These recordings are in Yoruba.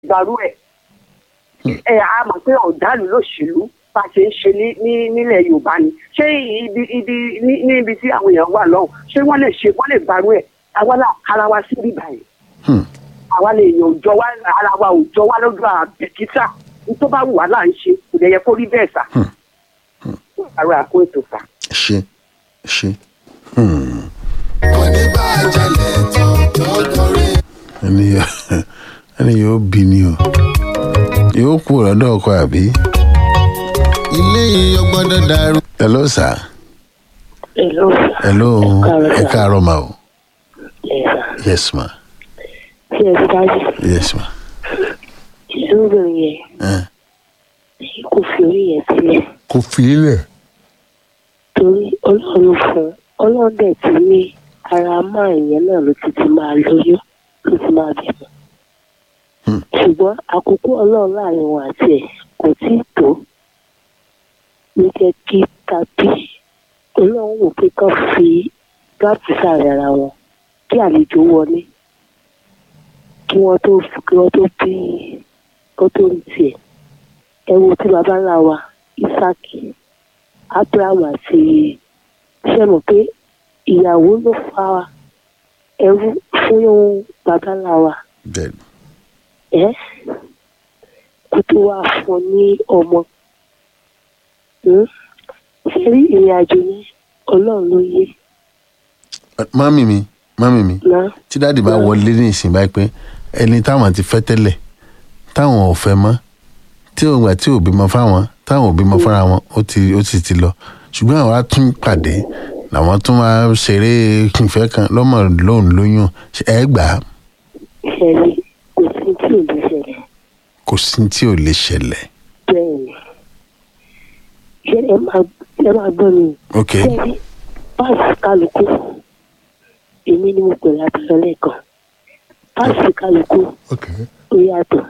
gbàrú ẹ̀ ẹ a mọ̀ pé ọ̀dàlú lòṣèlú bá ṣe ń ṣe ní ní- nílẹ̀ yorùbá ni ṣé ibi ibi ní- ní ibi tí àwọn èèyàn wà lọ́hùn ṣé wọ́n lè ṣe wọ́n lè gbàrú ẹ̀ àwa là kára wa sí bíbá yìí Hmm. àwa lè yàn òjọ wa ara wa òjọ wa lọ́dọ̀ àbẹ̀kítà ní tó bá wù wá là ń ṣe kò lè yẹ kó rí bẹ́ẹ̀ sà. àrò àkó ètò sà. ṣe ṣe. Hmm. oníbàjẹ́lẹ̀ tó tó torí. ẹni yóò ẹni yóò bí ni o yóò kú lọ́dọ̀ ọkọ àbí. ilé yìí ó gbọ́dọ̀ dàrú. hello sir. èlò hello káàárọ̀, ẹ sir. káàárọ̀ ma o. ẹ̀sà yes ma tí ẹ ti dájú yes ma. ìṣòro yẹn Eh. kò fi orí yẹn sílẹ̀ kò fi ilẹ̀. torí ọlọ́run fún ọlọ́run dẹ̀ ti ní ara máa yẹn náà ló ti ti máa lóyún ló ti máa bímọ. Hmm. ṣùgbọ́n àkókò ọlọ́run láàrin wọn àti ẹ̀ kò tí ì tó ló jẹ́ kí tàbí ọlọ́run wò pé kán fi gáàpù sáàrin ara wọn kí àlejò wọlé kí wọ́n tó kí wọ́n tó bí kó tó rí tiẹ̀ ẹ wo tí baba ńlá wa isaki abraham àti ṣe mọ̀ pé ìyàwó ló fa ẹrú fún baba ńlá wa bẹ́ẹ̀ ẹ kó tó wá fún un ní ọmọ Hmm? ṣe rí ìrìn àjò yẹn ọlọ́run ló yé mami mi mami mi náà tí dáàdì bá wọlé ní ìsìn báyìí pé ẹni táwọn ti fẹ́ tẹ́lẹ̀ táwọn ò fẹ́ mọ́ tí òun gbà tí ò bímọ fáwọn táwọn ò bímọ fúnra wọn ó ti ó sì ti lọ ṣùgbọ́n àwọn á tún pàdé làwọn tún máa ṣeré ìfẹ́ kan lọ́mọ lóun lóyún Ṣé ẹ gbà á ṣe rí kò sí tí ò lè ṣẹlẹ̀ kò sí tí ò lè ṣẹlẹ̀ bẹ́ẹ̀ ni ṣe ẹ máa ẹ máa gbọ́ mi ok ṣe rí páàsì kálukú èmi ni mo pè lábẹ́rẹ́ lẹ́ẹ̀kan páàsì kálukú ok ó yàtọ̀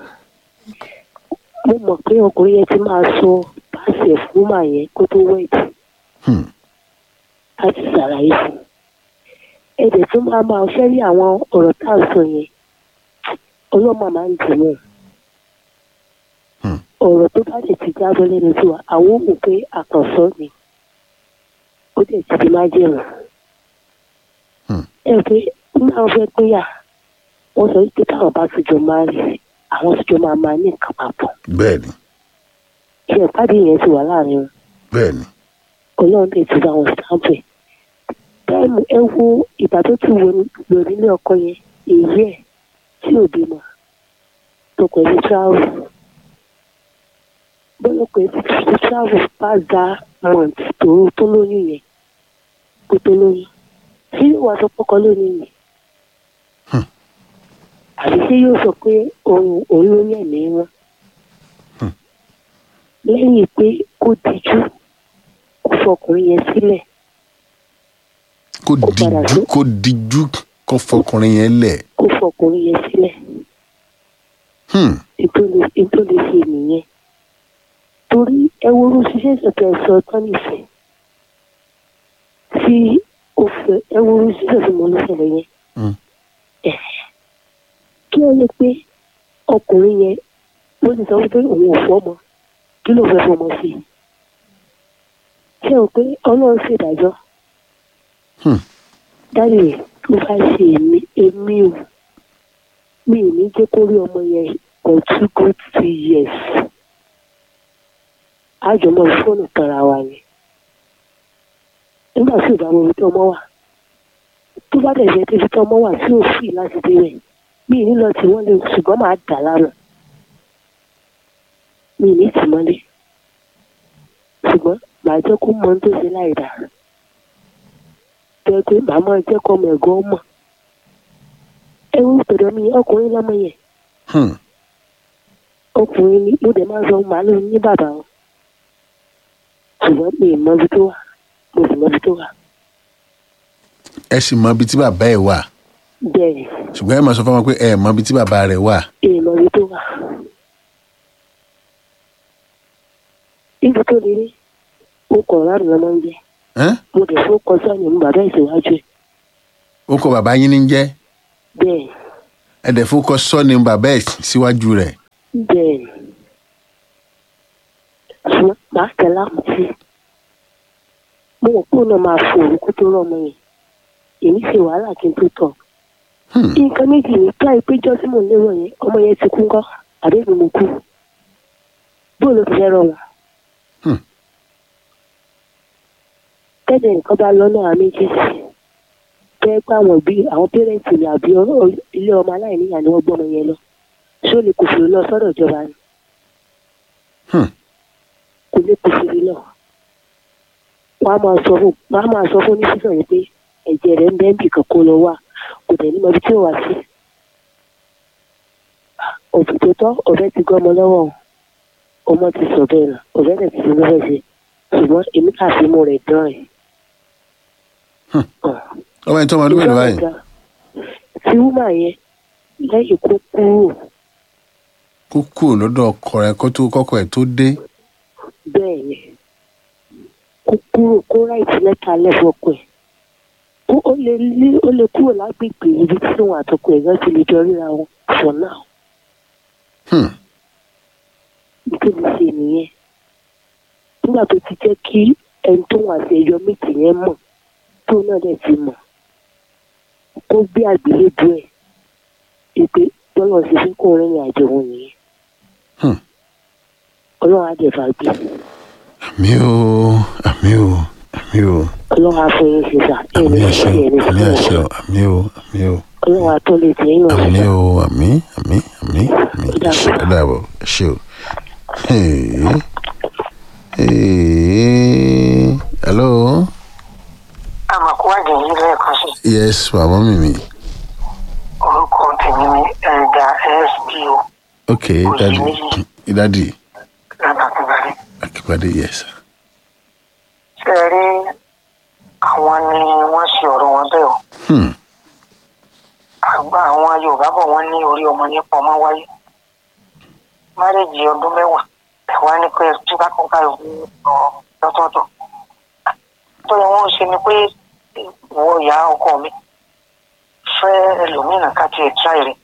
mo mọ̀ pé ọkùnrin yẹn ti máa sọ páàsì ẹ̀ fún màá yẹn kó tó wẹ̀dì hmm. láti ṣàlàyé fún un ẹ̀dẹ̀ tó máa máa ṣẹ́ rí àwọn ọ̀rọ̀ tá à ń sọ yẹn ọlọ́mọ máa ń dùn mọ́ Hmm. ọ̀rọ̀ tó bá lè ti jábọ́ lẹ́nu sí wa àwọn ò mọ̀ pé àkànṣọ́ ni ó dẹ̀ ti di májèlú Hmm. ẹ pé nígbà wọn fẹ́ pínyà wọ́n sọ wípé táwọn bá tún jọ máa rí àwọn tún jọ máa máa ní nǹkan papọ̀ bẹ́ẹ̀ ni ṣe ìpàdé yẹn ti wà láàrin wọn bẹ́ẹ̀ ni ọlọ́run lè ti bá wọn sáńpẹ̀. táìmù ẹ wo ìgbà tó ti wọ lò nílé ọkọ yẹn èyí ẹ̀ tí ò bímọ tó pẹ̀lú travel. bọ́lá pẹ̀lú ti travel past that month tó tó lóyún yẹn kó tó lóyún. ṣé yóò wá sọ pọ́kọ lónìí yẹn? Hmm. àbí ṣé yóò sọ pé òun òun ló ní ẹ̀mí wọn? Hmm. lẹ́yìn pé kó dijú kó fọkùnrin yẹn sílẹ̀ kó Kó padà dijú sí- kó dijú kó fọkùnrin yẹn lẹ̀ kó fọkùnrin yẹn sílẹ̀ hmm. ètò lè ṣe nìyẹn torí ẹ wo orú ṣiṣẹ́ ìṣẹ̀tẹ̀ ẹ̀sọ́ tán nìfẹ́ tí ó fẹ́ ẹ wo orú ṣiṣẹ́ tí mo ló ṣẹlẹ̀ yẹn Hmm. Ẹ̀, kí wọ́n lè pé ọkùnrin yẹn ló ti sọ wípé òun ò fọ́mọ kí ló fẹ́ fọmọ sí i ṣé o pé ọlọ́run ṣèdájọ́ Hmm. dáre rẹ̀ tó bá ṣe èmi èmi ò mi ò ní jẹ́ kó rí ọmọ yẹn for two good three years àjọmọ́ fóònù tara wa ni nígbà tí ìbámu ibi tí ọmọ wà tó bá dẹ̀ jẹ́ débi tí ọmọ wà tí ò fi láti dé rẹ̀ mi ì ní lọ tí wọ́n lè ṣùgbọ́n máa dà lánàá mi ì ní tì mọ́lé ṣùgbọ́n màá jẹ́ kó mọ ohun tó ṣe láì dá jẹ́ pé màá máa jẹ́ kọ́ ọmọ ẹ̀gbọ́n mọ̀ ẹ wú tọ̀dọ̀ mi ọkùnrin lọ́mọ yẹn Hmm. ọkùnrin ni mo dẹ̀ máa ń sọ màá lóun ní bàbá wọn ṣùgbọ́n mi ì mọ ibi tó wà mo sì mọ ibi tó wà ẹ sì mọ ibi tí bàbá ẹ wà bẹ́ẹ̀ ni ṣùgbọ́n ẹ máa sọ fún wọn pé ẹ mọ ibi tí bàbá rẹ wà mi ì mọ ibi tó wà. ibi tó lè rí o kọ̀ ọ̀rá mi lọ́mọ ń jẹ́ Ẹ́n? mo dẹ̀ fún kọjá ní bàbá ìṣèwájú ẹ̀ ó kọ bàbá yín ní jẹ́ bẹ́ẹ̀ ẹ dẹ̀ fún kọ sọ́ni bàbá ẹ̀ síwájú rẹ̀ bẹ́ẹ̀ ni ṣùgbọ́n màá tẹ̀ lákùtì mo mọ̀ pé òun náà máa fò òun kó tó rọ́mọ yẹn èmi ṣe wàhálà kí n tó tọ̀ Hmm. nǹkan méjì ní ká ìpéjọ tí mò ń lérò yẹn ọmọ yẹn ti kú ńkọ́ àbẹ́bí mo kú bóun ló fi fẹ́ rọ wọn. Hmm. tẹ́lẹ̀ nǹkan bá lọ́nà àwọn méjèèjì tẹ́ pé àwọn òbí àwọn pẹ́rẹ́ǹtì ni àbí ọ- ọ- ilé ọmọ aláìníyà ni wọ́n gbọ́mọ yẹn lọ ṣó lè kò fèrè lọ sọ́dọ̀ ìjọba ni Hmm. kò lè kò fèrè lọ. wọ́n á máa sọ fún wọ́n á máa sọ fún oníṣíṣàn yìí pé ẹ̀jẹ̀ rẹ̀ ń bẹ́ẹ̀ bì kan kó lọ wà kò dẹ̀ ní mọ ibi tí ò wá sí. òbí tó tọ́ ọ̀bẹ ti gbọ́ ọmọ lọ́wọ́ o. ọmọ ti sọ bẹ́ẹ̀ nà ọ̀bẹ dẹ̀ ti sọ lọ́wọ́ ṣe ṣùgbọ́n èmi kà fi mú rẹ̀ dán ẹ̀. Hmm. ọmọ yẹn tó ọmọ ọdún mélòó báyìí tí wúmà yẹn lẹ́yìn kó kúrò kó kúrò lọ́dọ̀ ọkọ rẹ̀ kó tó kọ́kọ́ ẹ̀ tó dé bẹ́ẹ̀ ni kó kúrò kó ráìtì lẹ́tà lẹ́fọ̀ọ́kọ̀ ẹ̀ ó ó lè lé ó lè kúrò lágbègbè ibi tí òun àtọkọ ẹ̀ gan ti lè jọ ríra wọn for now Hmm. nítorí ṣe nìyẹn nígbà tó ti jẹ́ kí ẹni tó wà sí ẹyọ méjì yẹn mọ̀ tó náà dẹ̀ ti mọ̀ kó gbé àgbélébù ẹ̀ ìpè bọ́lá ṣe fún kó rìnrìn àjò òun nìyẹn Hmm. ọlọ́run á dẹ̀ fà gbé àmì o àmì o àmì o ọlọ́run á fún yín ṣe sà ẹ̀ àmì ní àṣẹ ṣe ẹ̀ ní o àmì ṣe àṣẹ ẹ̀ o àmì o àmì o ọlọ́run á tó lè tẹ̀ yín náà àmì ṣe o àmì àmì àmì àmì Ó dàbọ̀. ẹ dàbọ̀ ẹ ṣe o. Hey. Hey. hello àmàkúwádìí yìí lẹ́ẹ̀kan sí yes màmá mi mi orúkọ tèmi ní ẹ̀dà sbo ok dadi dadi lábàkúgbàrí. akípadé yes ṣé ẹ rí àwọn ni wọ́n ṣe ọ̀rọ̀ wọn bẹ́ẹ̀ o hmm. àgbà àwọn yorùbá bọ̀ wọ́n ní orí ọmọ nípa ọmọ wáyé márèjì ọdún mẹ́wàá ẹ̀wá ní pé tí bá kọ́ káyọ̀ fún ọ lọ́tọ̀ọ̀tọ̀ tó yẹ wọ́n ṣe ni pé ìwọ ìyá ọkọ mi fẹ́ ẹlòmíràn ká tiẹ̀ tíráì rẹ̀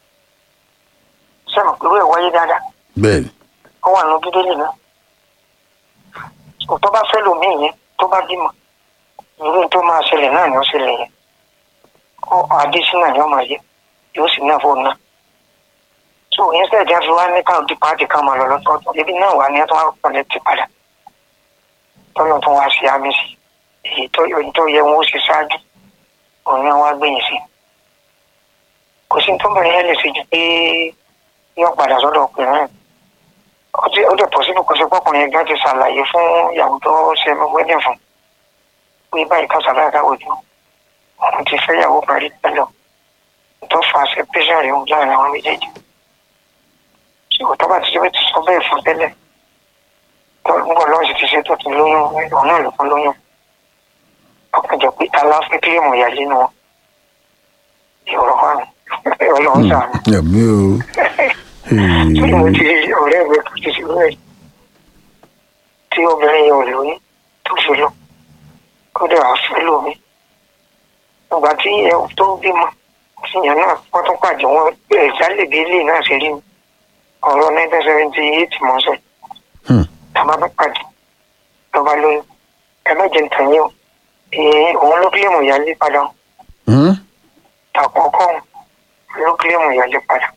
sẹ́mi pẹ̀lú ẹ̀ wáyé dáadáa bẹ́ẹ̀ni ó wà nù bíbélì náà tó bá fẹ́ lòmíì yẹn tó bá bímọ irú tó máa ṣẹlẹ̀ náà ni ó ṣẹlẹ̀ yẹn ó adésínà ni ó máa yẹ yóò sì náà fóònù náà tó yẹn sẹ́ẹ̀ jẹ́ fi wá ní káwọn di pàtì kan máa lọ lọ́tọ̀ọ̀tọ̀ ibi náà wà ní ẹ̀ tó wá pọ̀lẹ́ ti padà tọ́lọ̀ tó wá sí àmì sí èyí tó èyí tó yẹ wọn ó ṣe ṣáájú òun náà wá gbẹ̀yìn sí kò sí tó bẹ̀rẹ̀ yẹn lè ṣe ju pé yóò padà sọ́dọ̀ ọkùnrin náà ó ti ó dẹ̀ pọ̀ síbi kò sí pọ́kùnrin yẹn gan ti ṣàlàyé fún ìyàwó tó ṣe wedding fún pé báyìí ká ṣàlàyé ká wòjú òun ti fẹ́ ìyàwó parí tẹ́lẹ̀ tó fa separation rẹ̀ ń láàrin àwọn méjèèjì ṣùgbọ́n tó bá ti ṣe ti sọ bẹ́ẹ̀ fún tẹ́lẹ̀ tó ń bọ̀ lọ́wọ́ sì ti ṣe tó ti lóyún òun náà ló fún lóyún ọkàn jẹ́ pé aláfẹ́ kílíọ̀mù ìyáálé nu wọn ìrọ̀ wà ní ọlọ́run sàánú àmì o tí mo ti ọ̀rẹ́ mi kò ti ṣe bẹ́ẹ̀ tí obìnrin yẹn ò lóyún tó fi lọ ó dẹ̀ wá fẹ́ lómi ìgbà tí ẹ tó bímọ tíyẹn náà wọ́n tún pàdé wọn bẹ̀rẹ̀ jálè bí ilé náà ṣe rí mi ọ̀rọ̀ nineteen seventy eight mọ̀ sọ Hmm. tàbá bá pàdé lọ́ba lóyún ẹ má jẹ́ nǹkan yín o èyí òun ló kílèmù ìyálé padà o Hmm? àkọ́kọ́ ló kílèmù ìyálé padà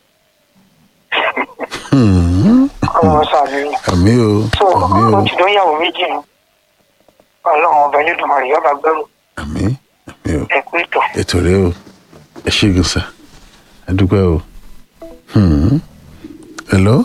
Hmm. ọlọ́run sàbẹ̀wò. àmì o so àmì o ó ti dán yàwó méjì nù ọlọ́run ọba ẹlẹ́dùnmarè yọba gbẹ́rù àmì àmì o ẹ̀kú ìtọ̀. ètò rẹ o ẹ ṣe gan sa ẹ dúpẹ́ o Hmm. hello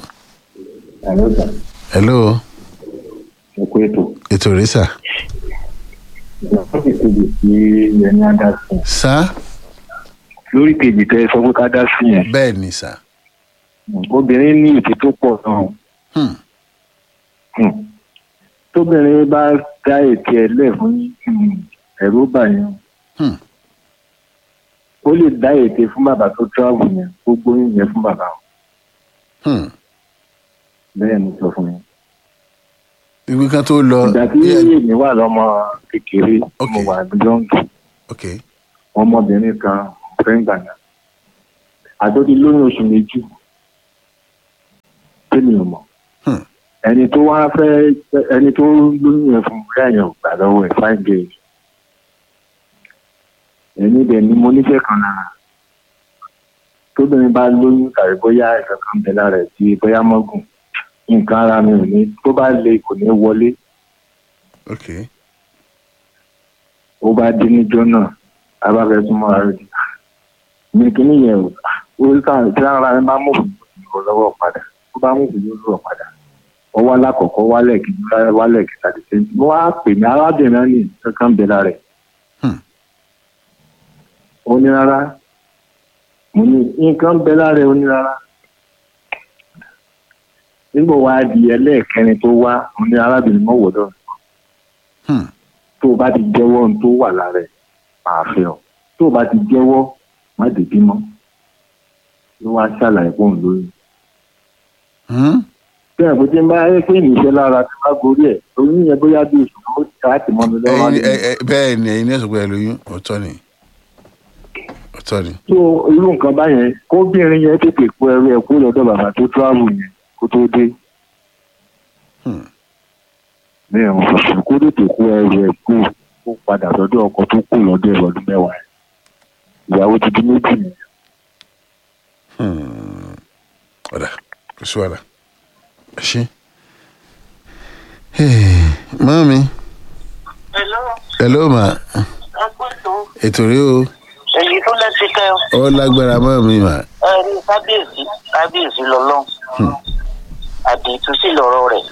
hello ẹ̀kú ètò ètò rẹ sà lórí kejì tí ẹni á dá sí yẹn sá lórí kejì tẹ sọ pé ká dá sí yẹn bẹ́ẹ̀ ni sà obìnrin ní ìdí tó pọ̀ náà Hmm. Hmm. tóbìnrin bá dá ètò ẹ̀ lẹ̀ fún ẹ̀rú bàyàn Hmm. ó lè dá ètè fún bàbá tó travel yẹn ó gbóyún yẹn fún bàbá Hmm. bẹ́ẹ̀ ni sọ fún mi. ìwé kan tó lọ ìgbà tí bí ẹ- èmi wà lọ́mọ kékeré Ok. mo wà jọ́ǹgì ok ọmọbìnrin kan fẹ́ gbàgbà àtọ́jú lóyún oṣù méjì tèmi ò mọ̀ Hmm. ẹni tó wá fẹ́ ẹni tó lóyún ẹ̀ fún bóyá yẹn ò gbà lọ́wọ́ ẹ̀ fine girl ẹni dẹ̀ ni mo nífẹ̀ẹ́ kan lára tóbìnrin bá lóyún tàbí bóyá ẹ̀ka kan bẹ lára ẹ̀ tí bóyá mọ́gùn nǹkan ara mi ò ní tó bá le kò ní wọlé ok ó bá dé níjọ́ náà a bá fẹ́ súnmọ́ ara rẹ̀ ní kíní yẹn o ó sàn tí ara rẹ̀ bá mú òfin lọ́wọ́ padà ó bá mú òfin lọ́wọ́ padà ó wá lákọ̀ọ́kọ́ wálẹ̀ kí wálẹ̀ kí tàbí sẹ́yìn mo wá pè ní arábìnrin náà ní kankan bẹ lára ẹ̀ Hmm. ó ní rárá mo ní nǹkan bẹ lára ẹ̀ ó ní rárá nígbà wá di ẹlẹ́ẹ̀kẹrin tó wá mo ní arábìnrin mọ́wọ́ lọ́rùn Hmm. tó o bá ti jẹ́wọ́ ohun tó wà lára ẹ̀ máa fẹ́ ọ tó o bá ti jẹ́wọ́ má dé bímọ ló wá ṣàlàyé fún òun lóyún. Hmm? bí ẹ̀ bó ti ń bá ẹ pé níṣẹ́ lára ti bá gorí ẹ̀ oyún yẹn bóyá bí oṣù kan ó ti láti mọ́ mi lọ́wọ́ ẹyin ní. ẹ- ẹ- bẹ́ẹ̀ ni ẹyin ní ẹ̀sùn pé ẹ lóyún ọ̀tọ̀ ni ọ̀tọ̀ ni tó irú nǹkan báyẹn kóbìnrin yẹn tètè kó ẹrú ẹ̀ kó lọ́dọ̀ bàbá tó tíráàbù yẹn kó tó dé. Hmm. ní ẹ̀wọ̀n fòfò kó tètè kó ẹrú ẹ̀ kó kó padà sọ́dọ̀ ọkọ tó kù lọ́dọ̀ ẹ̀ lọ́dún mẹ́wàá ẹ̀ ìyàwó ti di méjì nìyẹn. Hmm. ọ̀dà kò sí wàhálà ẹ ṣe. mọ́mi Hello, hello ma ẹ kú ètò. ètò rí o èyí tó lẹ́sìn kẹ́ ọ. ó lágbára mọ́mi mà ẹ rí kábíyèsí kábíyèsí lọ́lọ́ àdìtú sí lọ́rọ̀ rẹ̀.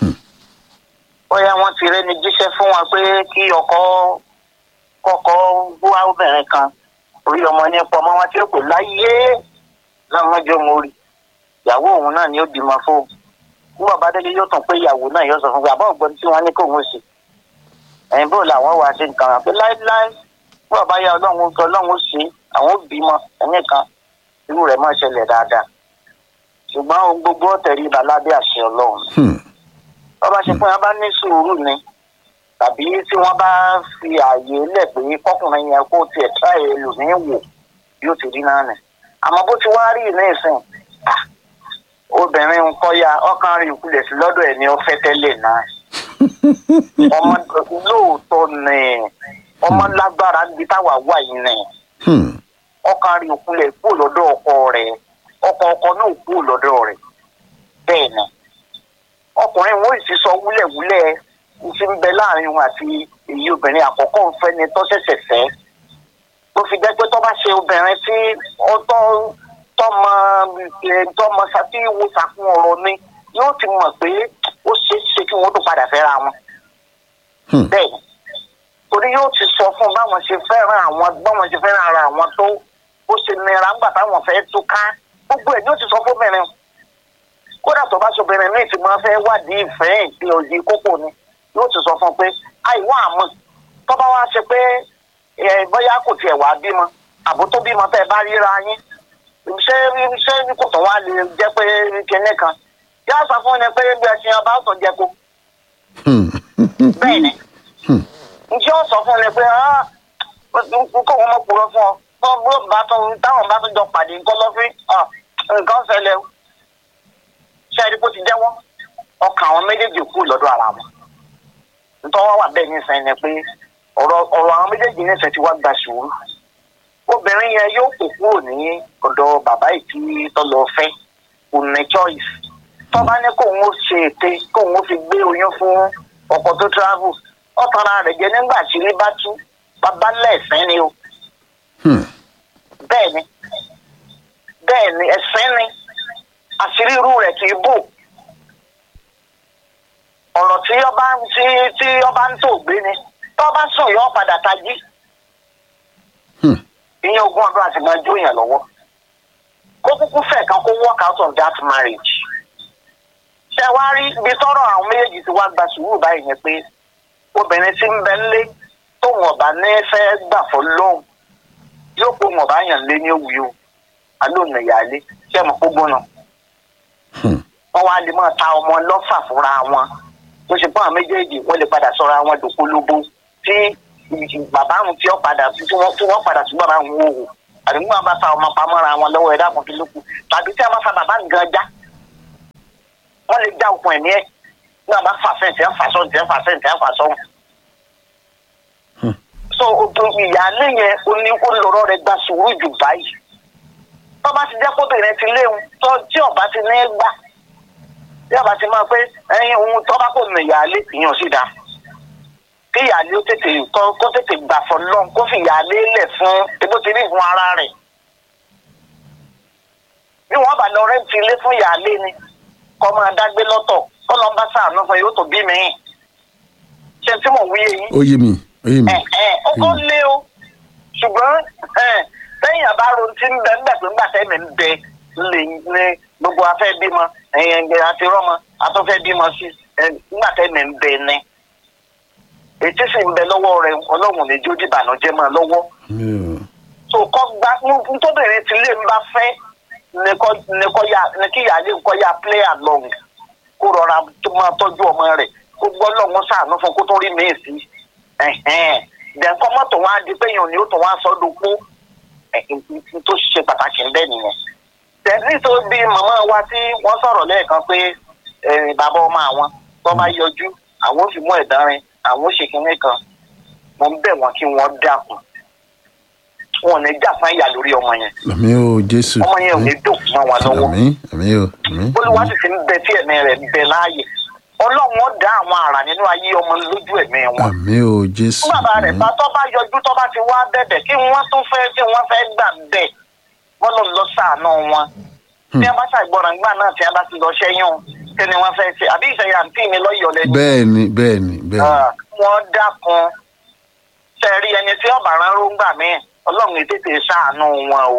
bóyá wọ́n ti rẹ́ni jíṣẹ́ fún wa pé kí ọkọ kọ́kọ́ wá obìnrin kan orí ọmọ ní pọmọ wọn tí ó pè láyé lọ́mọdé mo rí ìyàwó òun náà ni ó bímọ fún un. nígbà bá délé yóò tún pé ìyàwó náà yóò sọ fún un pé àbọ̀ ògbọ́n tí wọ́n ní kó òun ṣe. ẹ̀yin bò làwọn wá sí nǹkan rà pé láéláé nígbà bá yá ọlọ́run sọ ọlọ́run ó ṣe àwọn ó bímọ ẹ̀mí kan irú rẹ̀ máa ṣẹlẹ̀ dáadáa ṣùgbọ́n ohun gbogbo ọ̀tẹ̀rí ibà lábẹ́ àṣẹ ọlọ́run Hmm. bọ́bá ṣe pé wọ́n bá ní sùúrù ni tàbí tí wọ́n bá fi ààyè lẹ̀ pé kọkùnrin yẹn kó tiẹ̀ tá ẹlòmíín wò yóò ti rí náà nì àmọ́ bó ti wá rí ní ìsìn ah, obìnrin ń kọ́ya ọkàn rí ìkulẹ̀ sí lọ́dọ̀ ẹ̀ ni ó fẹ́ tẹ́lẹ̀ náà ọmọ lóòótọ́ ni ọmọ lágbára níbi táwa wà yìí ni Hmm. ọkàn rí ìkulẹ̀ kúrò lọ́dọ̀ ọkọ rẹ̀ ọkọ ọkọ náà kúrò lọ́dọ̀ rẹ̀ bẹ́ẹ̀ ni ọkùnrin wọn sì sọ wúlẹ̀wúlẹ̀ ti ń bẹ láàrin wọn àti èyí obìnrin àkọ́kọ́ ń fẹ́ ni tó ṣẹ̀ṣẹ̀ fẹ́ tó fi jẹ́ pé tó bá ṣe obìnrin tí ó tọ́ tọ́mọ ẹ̀, tọ́mọ sátí wo sàkún ọ̀rọ̀ ni yóò ti mọ̀ pé ó ṣeé ṣe kí wọ́n tó padà fẹ́ra wọn Hmm. bẹ́ẹ̀ ni torí yóò ti sọ fún báwọn ṣe fẹ́ràn àwọn báwọn ṣe fẹ́ràn ara àwọn tó ó ṣe nira ńgbà táwọn fẹ́ túká gbogbo ẹ̀ yóò ti sọ fóbìnrin kódà tó bá sobìnrin míì tí máa fẹ́ wádìí ìfẹ́ ìpín òye kókó ni yóò ti sọ fún un pé àìwá àmọ́ tó bá wá ṣe pé ẹ, bóyá kò tiẹ̀ wá bímọ àbó tó bímọ tẹ́ ẹ bá ríra yín ṣé ṣé kò tó wá lè jẹ́ pé kinní kan yá sọ fún ni pé bí ẹṣin ọba ó tún jẹ kó Hmm. bẹ́ẹ̀ ni Hmm. njẹ́ ó sọ fún mi pé ah kó wọn mọ̀ kúrò fún ọ tó bó bá tó táwọn bá tó jọ pàdé nǹkan lọ́fín ah nǹkan ṣẹlẹ̀ o ṣé ẹni kó ti jẹ́wọ́ ọkàn àwọn méjèèjì kú lọ́dọ̀ ara wọn nítorí wọ́n wà bẹ́ẹ̀ nísìnyí ni pé ọ̀rọ̀ ọ̀rọ̀ àwọn méjèèjì nísìnyí ti wá gba sùúrù obìnrin yẹn yóò kó kúrò ní ọ̀dọ̀ bàbá ìtì tó lọ fẹ́ kò ní choice tó bá ní kóun ó ṣe ète kóun ó fi gbé oyún fún ọkọ tó travel ọ̀tara rẹ̀ jẹ́ nígbà tí ilé bá tú bàbá lẹ́ẹ̀sìn ni o Hmm. bẹ́ẹ̀ ni bẹ́ẹ̀ ni ẹ̀sìn ni àṣírí irú rẹ̀ kì í bò ọ̀rọ̀ tí ọba tí tí ọba ń tò gbé ni tọ́ba sùn yọ padà tají Hmm. ìyẹn ogún ọdún àti máa jó yàn lọ́wọ́ kó kúkú fẹ̀ kan kó work out of that marriage ṣe wá rí ibi tọ́rọ̀ àwọn méjèèjì ti wá gba sùúrù báyìí yẹn pé obìnrin tí ń bẹ ńlé tóun ọba ní fẹ́ gbà fọ́ lóhùn yóò kó wọn ọba yàn lé ní òwú o alóòna ìyáálé ṣé mo kó gbóná Hmm. wọn wá lè máa ta ọmọ lọ́fà fúnra wọn tó ṣe fún àwọn méjèèjì wọn lè padà sọra wọn dòpolóbó tí bàbá àwọn tí wọn padà tí wọn tí wọn padà sí bàbá àwọn wò wò àdúgbò àwọn bá fa ọmọ pamọ́ra wọn lọ́wọ́ ẹ̀dá kan tó lókun tàbí tí a máa fa bàbá nǹkan já sáré já okun ẹ̀mí ẹ̀ náà bá fà sẹ́ǹtì ẹ̀ fà sọ́ǹtì ẹ̀ fà sẹ́ǹtì ẹ̀ fà sọ́ǹtì. so ogun ìyáálé yẹn ó ní ó lọ́rọ́ rẹ̀ gba sùúrù jù báyìí tó bá ti jẹ́ kóbìnrin ti léwu tó tí ọba ti ní gbà tí ọba ti máa pé ẹyin ohun tó bá kò ní ìyáálé ìyàn sì dáa kí ìyáálé ó tètè kó kó tètè gbà fọ lọ́n kó fi ìyáálé lẹ̀ fún ebó ti rí fún ara rẹ̀ bí wọ́n bá lọ rẹ́ǹtì ilé fún ìyáálé ni kọ́ máa dágbé lọ́tọ̀ kọ́ lọ́n bá sàánú fún yóò tó bí mi ṣe tí mò ń wí yìí ó yé mi ó yé mi ẹ ẹ ó kọ́ lé o ṣùgbọ́n ẹ lẹ́yìn àbárò tí ń bẹ ń bẹ pé ńgbà tẹ́mi ń bẹ lè ní gbogbo afẹ́ bímọ ẹ̀yìn ẹ̀gbẹ́ àti rọ́mọ atọ́fẹ́ bímọ sí ẹ ńgbà tẹ́mi ń bẹ ní. ètí sì ń bẹ lọ́wọ́ rẹ ọlọ́run ní jó dìbànújẹ́ máa lọ́wọ́. mi ò tó kọ́ gba nítòbìnrin tí lè ń bá fẹ́ ní kọ́- ní kọ́ ya ní kí ìyáálé ń kọ́ ya play along kó rọra tó máa tọ́jú ọmọ rẹ̀ kó gbọ́ lọ́hún sàánú fún kó tó rí míì sí dẹ̀kọ́ mọ́tò wọn á di pé èèyàn ni ó tún wá sọ́dún kú tó ṣe pàtàkì ń bẹ́ nìyẹn. tẹ̀sí tó bí màmá wa tí wọ́n sọ̀rọ̀ lẹ́ẹ̀kan pé eh, bàbá ọmọ àwọn tó bá yọjú àwọn ò fi mú ẹ̀dánrin àwọn ò ṣe kinní kan mo ń bẹ̀ wọ́n kí wọ́n dákun wọn ò ní jà fún ìyá lórí ọmọ yẹn àmì ò jésù ọmọ yẹn ò ní dùn mọ́ wọn lọ́wọ́ àmì àmì ò àmì olùwà sì ti ń bẹ tí ẹ̀mí rẹ̀ ń bẹ láàyè ọlọ́run ó dá àwọn àrà nínú ayé ọmọ lójú ẹ̀mí wọn. àmì ò jésù fún bàbá rẹ̀ àmì bá tọ́ bá yọjú tọ́ bá ti wá bẹ̀bẹ̀ kí wọ́n tún fẹ́ kí wọ́n fẹ́ gbà bẹ̀ wọ́n lọ lọ sàánú wọn. tí a bá ṣàgbọràn gbà náà tí a bá ti lọ ṣẹ́yún kí ni wọ́n fẹ́ ṣe àbí ìṣẹ̀yà àǹtí mi lọ́yọ̀ lẹ́nu. bẹ́ẹ̀ ni bẹ́ẹ̀ ni bẹ́ẹ̀ ni Ah, wọ́n dákun sẹ́ẹ̀rí ẹni tí ọ̀bà rán róńgbà mí ọlọ́run ètètè ṣàánú wọn o.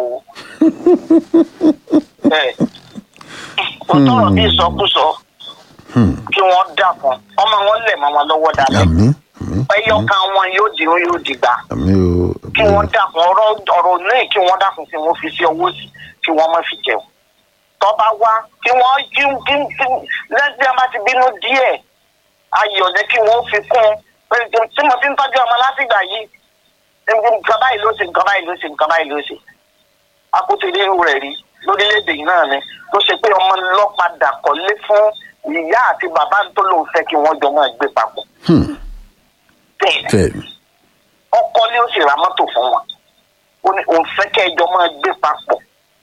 Bẹ́ẹ̀. ó tọrọ bí ìsọkúsọ Hmm. kí wọ́n dákun ọmọ wọn lẹ̀ mọ́ wọn lọ́wọ́ dáadáa àmì àmì ẹyọkan wọn yóò di yóò dìgbà àmì ò kí wọ́n dákun ọ̀rọ̀ ọ̀rọ̀ náà kí wọ́n dákun kí wọ́n fi sí owó sí kí wọ́n má fi jẹun tọ́ba wá kí wọ́n kí kí kí lẹ́sìn àmà ti bínú díẹ̀ ayọ̀ ní kí wọ́n fi kún un tí mo ti ń tọ́jú ọmọ látìgbà yìí nǹkan báyìí ló ṣe nǹkan báyìí ló ṣe nǹkan báyìí ló ṣe akótélé rẹ̀ rí lórílẹ̀‐èdè yìí náà ni tó ṣe pé ọmọ lọ́padà kọ́lé fún ìyá àti bàbá tó lóun fẹ́ kí wọ́n jọ máa gbé papọ̀ Hmm. bẹ́ẹ̀ bẹ́ẹ̀ ni ọkọ ni ó sì ra mọ́tò fún wọn ó ní òun fẹ́ kẹ́ ẹjọ́ máa gbé papọ̀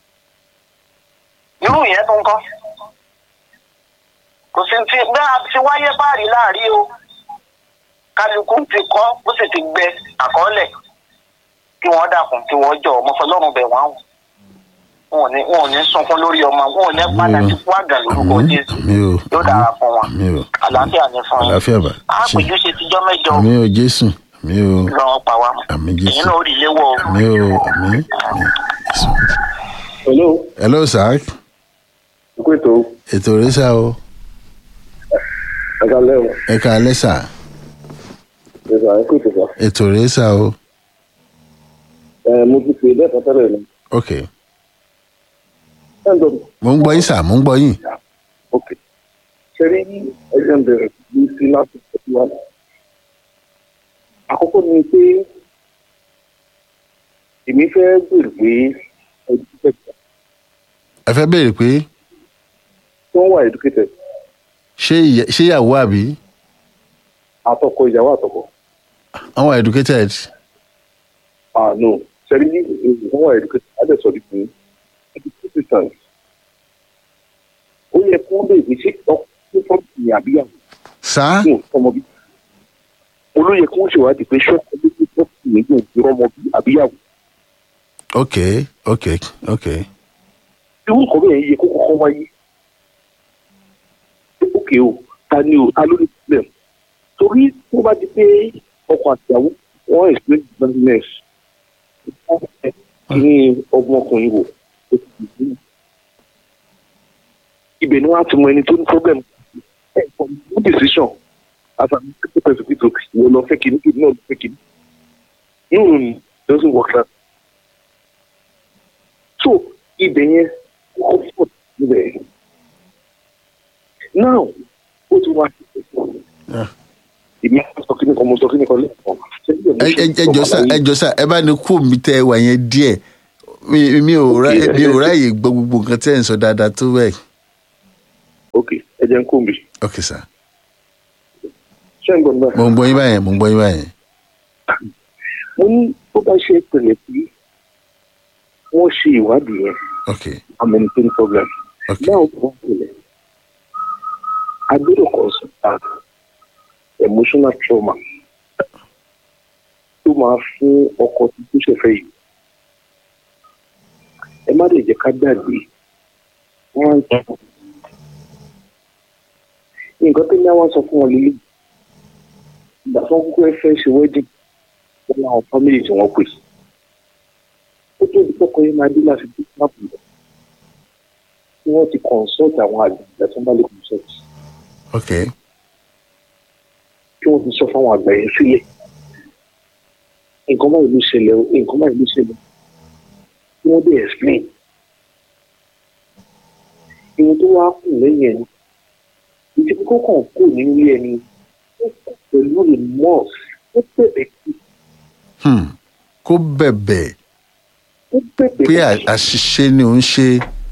irú yẹn tó ń kọ́ kò sí ti bí a ti wáyé báàrí láàrí o kálukú ti kọ́ ó sì ti gbẹ àkọọ́lẹ̀ kí wọ́n dàkún kí wọ́n jọ ọmọ fọlọ́run bẹ̀ wọ́n wọn ò ní wọn ò ní sunkún lórí ọmọ wọn ò ní padà Àmín o. sí fún àgàn lórúkọ àmì jésù àmì ò yóò dára fún wọn àmì ò àlàáfíà ní fún yín àlàáfíà bá ṣe àpèjú ṣe tijọ́ mẹ́jọ àmì ò jésù àmì ò lọ́wọ́ pa wá àmì èyí jésù náà ó rí léwọ́ o. àmì ò àmì àmì jésù. hello hello sir ikú ètò ètò rẹ sá o ẹ̀ka lẹ́wọ̀n ẹ ká alẹ́ sà ẹ̀ka ikú ètò sọ. ètò rẹ sá o ẹ̀ mo ti pè é lẹ́ẹ̀kan tẹ́lẹ̀ ni. ok ẹ̀ ń dọ̀ mo ń gbọ́ yín sà mo ń gbọ́ yín ok ṣe rí ẹgbẹ́ ń bẹ̀rẹ̀ ní sí láti tẹ̀sí wa. àkọ́kọ́ ni pé èmi fẹ́ gbèrò pé educated ẹ fẹ́ béèrè pé tí wọ́n wà educated ṣé ìyá- ṣé ìyàwó àbí àtọkọ ìyàwó àtọkọ. àwọn wà educated ah no ṣe rí wọ́n wà educated adẹ́sọ̀ ní fún educated ó yẹ kó lè ní ṣe ọkùnrin fọ́ọ̀mù ní àbíyàwó. sá fún ọmọ bí. olóyè kí wọ́n ṣèwádìí pé ṣọ́ọ̀kì ọdún tó fún mi yóò fi ọmọ bí àbíyàwó. ok ok ok irú nǹkan bẹ́ẹ̀ yẹ kó kọ́kọ́ wáyé. ókè o ta ni o ta ló ní problem. torí tó bá di pé ọkọ àtìyàwó wọ́n explain business kí ni ọmọkùnrin wò ó ti di sílẹ̀. ibẹ̀ ni wọ́n á ti mọ ẹni tó ní problem. ẹ̀ for no decision as an executive president ìwọ lọ fẹ́ kìíní kìíní náà lọ fẹ́ kìíní. no no no doesn't work that. so ibẹ̀ yẹn comfort níbẹ̀. now ó ti wá Ah. èmi á sọ kíní kan mo sọ kíní kan lẹ́ẹ̀kan. ẹ ẹ ẹ jọ sá ẹ jọ sá ẹ bá ní kú mi tẹ wà yẹn díẹ̀ mi mi ò rá mi ò ráyè gbọ́ gbogbo nǹkan tẹ́ ẹ̀ ń sọ dáadáa tó bẹ́ẹ̀ ok ẹ jẹ́ ń kó mi ok sir ṣé ń gbọ́ mi báyìí. mo ń gbọ́ yín báyẹn mo ń gbọ́ yín báyẹn mo ní bó bá ṣe pẹ̀lẹ́ pé wọ́n ṣe ìwádìí yẹn ok amẹnitẹ́ni program ok náà wọ́n pẹ̀lẹ́ agbẹ́rẹ́ consult emotional trauma tó máa fún ọkọ tuntun ṣẹ̀fẹ̀ yìí ẹ má lè jẹ́ ká gbàgbé wọ́n á ń sọ nǹkan tó ní àwọn sọ fún wọn lílé ìgbà tó ń kúkú ẹ fẹ́ ṣe wedding wọn làwọn family tí wọ́n pè ó tó ìdíkọ́kọ́ yẹn máa dé láti dé sáàpù lọ tí wọ́n ti consult àwọn àgbà tó ń bá lè consult ok kí wọ́n ti sọ fáwọn àgbà yẹn sílẹ̀ nǹkan báyìí ló ṣẹlẹ̀ o nǹkan báyìí ló ṣẹlẹ̀ kí wọ́n dé explain ìwọ̀n tó wá kù lẹ́yìn ẹni ìdí kókó kan kù nínú ilé ẹni ó kù pẹ̀lú remorse ó bẹ̀bẹ̀ kí hmm. kó bẹ̀bẹ̀ ó bẹ̀bẹ̀ pé à- àṣìṣe ni òun ṣe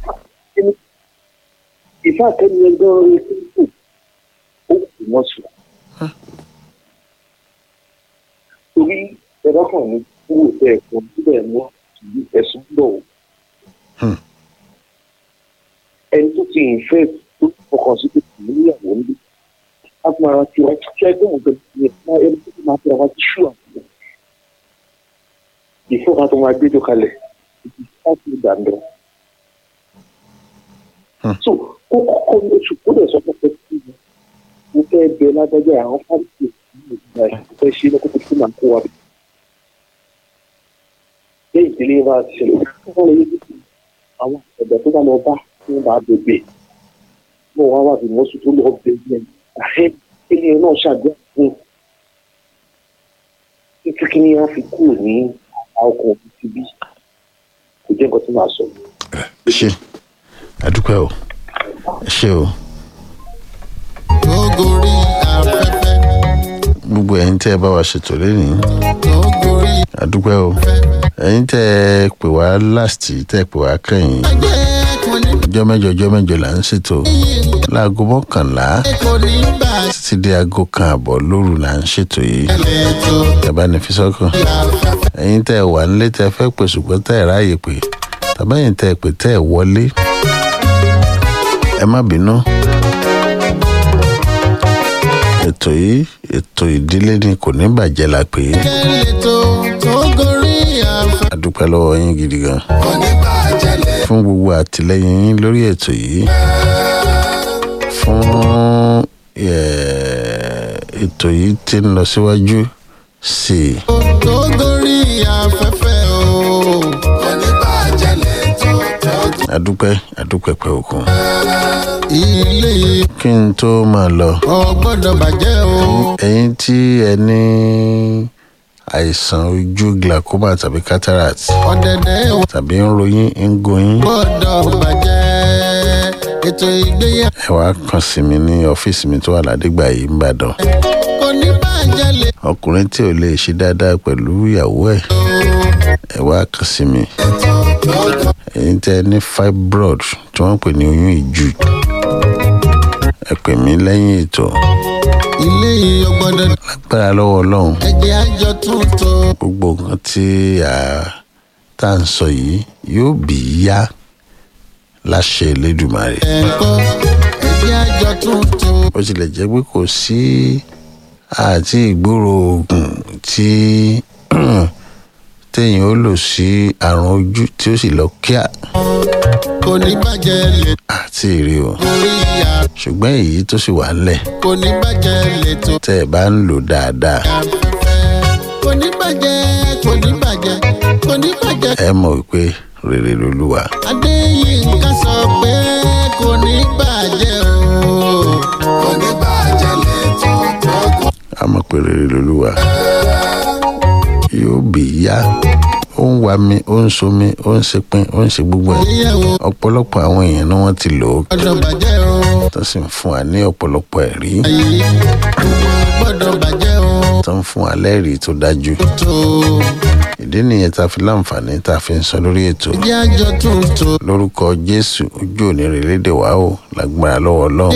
ìfá àtẹni ẹgbẹ́ orin tó kù ó kù wọ́n sùn. torí ẹ̀rọ kan ní kúrò bẹ́ẹ̀ kan síbẹ̀ mọ́ ìlú ẹ̀sùn bọ̀ o. Hmm. ẹni tó ti ìfẹ́ tó fọkàn sí pé kò ní ìyàwó ń bí a fún ara tiwa ṣe ẹgbẹ́ òun gbẹ̀gbẹ̀ yẹn máa ẹni tó ti máa fi ara ti ṣú àwọn ìfọ́ka tó máa gbé tó kalẹ̀ ìdí láti dàndọ̀. Hmm. so kó kọ́kọ́ ní oṣù kó lè sọ fún pé kí ni mo fẹ́ bẹ lágbájá àwọn fáńtì ìgbà ìfẹ́ ṣe lọ́kọ́ tó fún màá kó wa. lẹ́yìn ìdílé wa ṣẹlẹ̀ wọ́n lè yí kí àwọn ọ̀dọ́ tó bá lọ bá tí wọ́n bá bèbè mọ̀ wá wà bí mọ́sù tó lọ bèbè àhẹ́ ilé náà ṣàdúrà fún títí kí ni wọ́n fi kúrò ní ọkọ̀ òbí ti bí kò jẹ́ nǹkan tí màá sọ. ṣe àdúpẹ́ o ṣe o tó gorí afẹ́fẹ́ gbogbo ẹ̀yin tẹ́ ẹ bá wa ṣètò lẹ́nìí tó gorí àdúpẹ́ o ẹ̀yin tẹ́ ẹ pè wá last tẹ́ ẹ pè wá kẹ́yìn ajẹ́ kò ní ọjọ́ mẹ́jọ ọjọ́ mẹ́jọ là ń ṣètò láago mọ́kànlá kò ní bá títí dé aago kan àbọ̀ lóru là ń ṣètò yìí ṣẹlẹ̀ tó ẹ bá ní fi sọ́kàn afẹ́fẹ́ ẹ̀yin tẹ́ ẹ wà nílé tẹ́ ẹ fẹ́ pè ṣùgbọ́n tẹ́ ẹ ráàyè pé tàbẹ́yìn tẹ́ ẹ pè tẹ́ ẹ wọlé ẹ má bínú ètò yìí ètò ìdílé ni kò ní bàjẹ́ la pè é ṣẹlẹ̀ tó tó gorí afẹ́fẹ́ a dúpẹ́ lọ́wọ́ yín gidi gan kò ní bá ṣẹlẹ̀ fún gbogbo àtìlẹ́yìn yín lórí ètò yìí fún eh, ètò yìí tí ń lọ síwájú sí i tó gorí afẹ́fẹ́ o kò ní bá ṣẹlẹ̀ tó tó a dúpẹ́ a dúpẹ́ pẹ́ òkun ilé kí n tó máa lọ ò gbọ́dọ̀ bàjẹ́ o ẹ̀yin tí ẹ ní àìsàn ojú glaucoma tàbí cataract ọ̀dẹ̀dẹ̀ ò tàbí ń ròyìn ń goyín gbọ́dọ̀ bàjẹ́ ètò ìgbéyàwó ẹ wá kàn sí mi ní ọ́fíìsì mi tó wà ládìgbà yìí nìbàdàn kò ní bàjẹ́ lè ọkùnrin tí ò lè ṣe dáadáa pẹ̀lú ìyàwó ẹ̀ ẹ wá kàn sí mi ẹ̀yin tẹ́ ẹ ní fibroid tí wọ́n ń pè ní oyún ìjù ẹ pè mí lẹ́yìn ètò ilé yìí ò gbọ́dọ̀ lágbára lọ́wọ́ ọlọ́run ẹ̀jẹ̀ àjọ tuntun gbogbo nǹkan tí a tá à ń sọ yìí yóò bí yá láṣẹ Elédùmarè ẹ̀kọ́ ẹ̀jẹ̀ àjọ tuntun bó tilẹ̀ jẹ́ pé kò sí àti ìgboro oògùn tí téèyàn ó lò sí àrùn ojú tí ó sì lọ kíá kò ní bàjẹ́ lè àti èrè o torí ìyá ṣùgbọ́n èyí tó sì wà ńlẹ̀ kò ní bàjẹ́ lè tó tẹ́ ẹ bá ń lò dáadáa afẹ́fẹ́ kò ní bàjẹ́ kò ní bàjẹ́ kò ní bàjẹ́ ẹ mọ̀ wípé rere lolúwa adéyínká sọ pé kò ní bàjẹ́ o kò ní bàjẹ́ lè tó tó kò a mọ̀ pé rere lolúwa yóò bí yá ó ń wa mi ó ń so mi ó ń ṣe pin ó ń ṣe gbogbo ẹ̀ níyàwó ọ̀pọ̀lọpọ̀ àwọn èèyàn ni wọ́n ti lò ó gbọ́dọ̀ bàjẹ́ o tó sì ń fún wa ní ọ̀pọ̀lọpọ̀ ẹ̀rí ayé gbọ́dọ̀ bàjẹ́ o tó ń fún wa lẹ́rìí tó dájú tó ìdí nìyẹn tá a fi láǹfààní tá a fi ń sọ lórí ètò ẹ̀jẹ̀ àjọ tuntun. lórúkọ jésù ojú òní rèlédè wá o lágbára lọ́wọ́ ọlọ́run